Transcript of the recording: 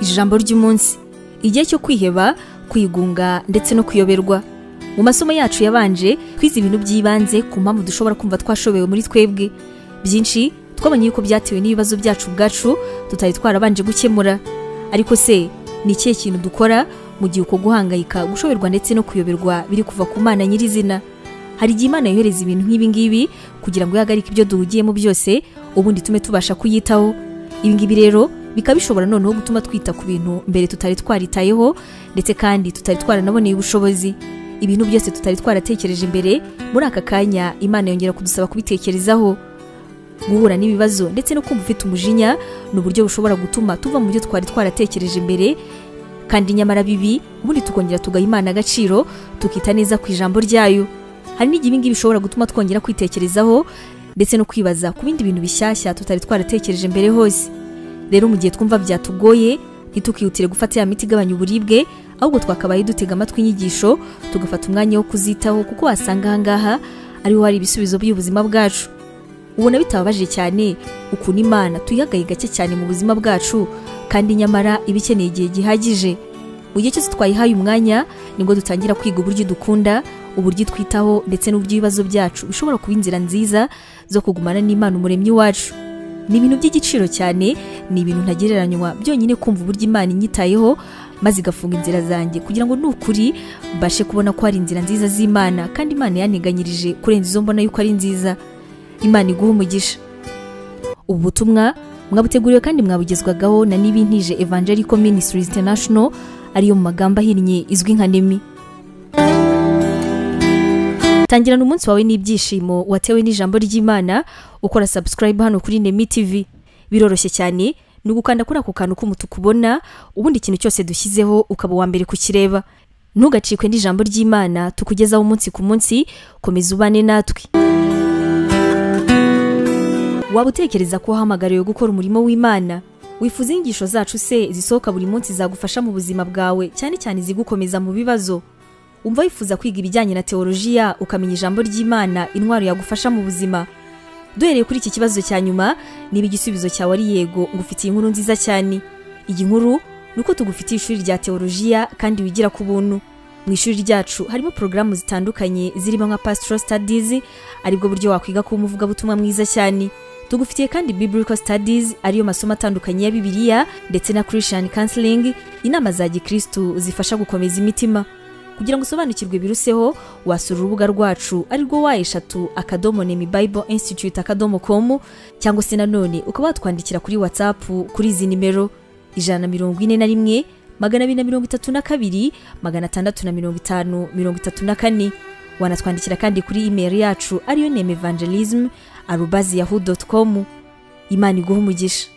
ijambo ry'umunsi igihe cyo kwiheba kwigunga ndetse no kuyoberwa mu masomo yacu yabanje twize ibintu by'ibanze ku mpamvu dushobora kumva twashobewe muri twebwe byinshi twabonye yuko byatewe n'ibibazo byacu ubwacu tutari twarabanje gukemura ariko se ni ikihe kintu dukora mu gihe uko guhangayika gushoberwa ndetse no kuyoberwa biri kuva ku mana nyirizina hari igihe imana yohereza ibintu nk'ibi ngibi kugira ngo ihagarike ibyo duhugiyemo byose ubundi tume tubasha kuyitaho ibi ngibi rero bikaba bishobora noneho gutuma twita ku bintu mbere tutari twaritayeho ndetse kandi tutari twaranaboneye ubushobozi ibintu byose tutari twaratekereje imbere muri aka kanya imana yongera kudusaba kubitekerezaho guhura n'ibibazo ndetse no kumva ufite umujinya ni uburyo bushobora gutuma tuva mu byo twari twaratekereje imbere kandi nyamara bibi ubundi tukongera tugaha imana agaciro tukita neza ku ijambo ryayo hari n'igihe ibi ngibi bishobora gutuma twongera kwitekerezaho ndetse no kwibaza ku bindi bintu bishyashya tutari twaratekereje mbere hose rero mu gihe twumva byatugoye ntitukihutire gufata ya miti igabanya uburibwe ahubwo twakabaye dutega amatwi inyigisho tugafata umwanya wo kuzitaho kuko wasanga ahangaha ariho hari ibisubizo by'ubuzima bwacu ubona bitababaje cyane ukuntu imana tuyihagaye gake cyane mu buzima bwacu kandi nyamara iba ikeneye igihe gihagije mu gihe cyose twayihaye umwanya nibwo dutangira kwiga uburyo dukunda uburyo twitaho ndetse n'uburyo ibibazo byacu bishobora kuba inzira nziza zo kugumana n'imana umuremyi wacu ni ibintu by'igiciro cyane ni ibintu ntagereranywa byonyine kumva uburyo imana inyitayeho maze igafunga inzira zanjye kugira ngo nukuri mbashe kubona ko hari inzira nziza z'imana kandi imana yanteganyirije kurenza izo mbona yuko ari nziza imana iguha umugisha ubu butumwa mwabuteguriwe kandi mwabugezwagaho na n'ibintije evangelical ministries international ariyo mu magambo ahinnye izwi nka nemi tangirana umunsi wawe n'ibyishimo watewe n'ijambo ry'imana ukora subscribe hano kuri nemi tv biroroshye cyane ni ugukanda kuri ako kantu k'umutuku ubona ubundi ikintu cyose dushyizeho ukaba uwa mbere kukireba ntugacikwe n'ijambo ry'imana tukugezaho umunsi ku munsi komeza ubane natwe waba utekereza ko wahamagariwe gukora umurimo w'imana wifuza inyigisho zacu se zisohoka buri munsi zagufasha mu buzima bwawe cyane cyane izigukomeza mu bibazo umva wifuza kwiga ibijyanye na teolojiya ukamenya ijambo ry'imana intwaro yagufasha mu buzima duhereye kuri iki kibazo cya nyuma niba igisubizo cyawe ari yego ngufitiye inkuru nziza cyane iyi nkuru ni uko tugufitiye ishuri rya teolojiya kandi wigira ku buntu mu ishuri ryacu harimo porogaramu zitandukanye zirimo nka pastoral studies aribwo buryo wakwiga kuba umuvugabutumwa mwiza cyane tugufitiye kandi biblical studies ariyo masomo atandukanye ya bibiliya ndetse na christian counseling inama za gikristu zifasha gukomeza imitima kugira ngo usobanukirwe biruseho wasura urubuga rwacu arirwo wa eshatu akadomo nemi bible institute akadomo com cyangwa se nanone ukaba watwandikira kuri whatsapp kuri izi nimero ijana na mirongo ine na rimwe magana abiri na mirongo itatu na kabiri magana atandatu na mirongo itanu mirongo itatu na kane wanatwandikira kandi kuri email yacu ariyo nemi evangelism arubazi yahu dotu komu imana iguha umugisha